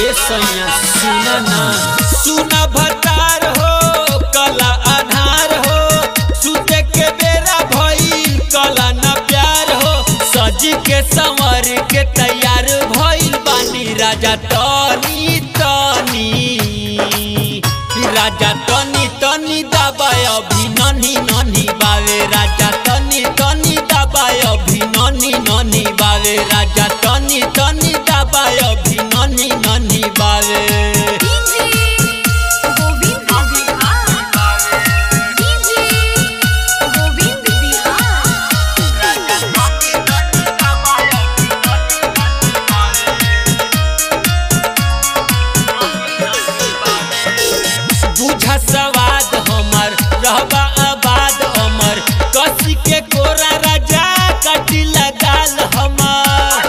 ए सैया सुन ना सुन भतार हो कला आधार हो सुते के बेरा भइल कला न प्यार हो सज के संवर के तैयार भइल बानी राजा तनी तनी राजा तनी तनी दबाय अभी ननी ननी बावे राजा तनी तनी दबाय अभी ननी ननी बावे राजा तनी तनी दबाय अभी ननी ननी बावे डीजे गोविंद बिहार डीजे गोविंद बिहार बुझा सवाद हमर रहबा आबाद अमर कसी के कोरा राजा कटी लगाल हमर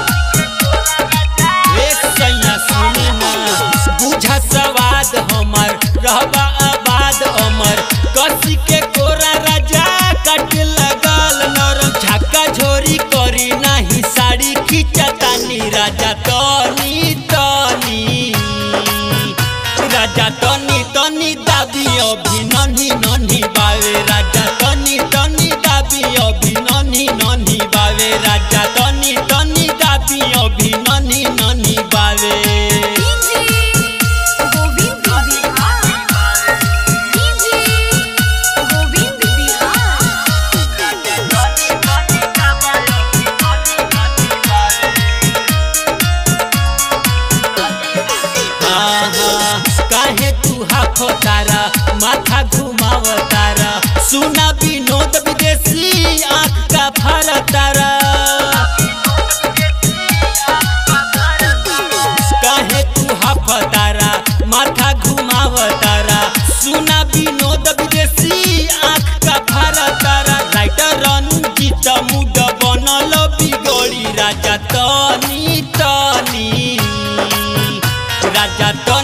ए सैया सुनी ना बुझा सवाद हमर रहबा आबाद अमर कसी के कोरा राजा कट लगाल नरम झक्का झोरी करी नाही साड़ी खिंचतानी राजा तनी तनी राजा तनी तनी दाबी अभी ननी ननी बावे राजा तनी तनी दाबी अभी ननी ननी बावे राजा तनी तनी दाबी अभी ननी ननी बावे डीजे गोविंद बिहार डीजे गोविंद बिहार आहा, काहे तू हाफो तारा माथा घुमाव तारा सुना विनोद विदेशी आँख का फर तारा काहे तू हाफ तारा माथा घुमाव तारा सुना विनोद विदेशी आँख का फर तारा राइटर रंजीत मुड बनल बिगड़ी राजा तनी तनी राजा तो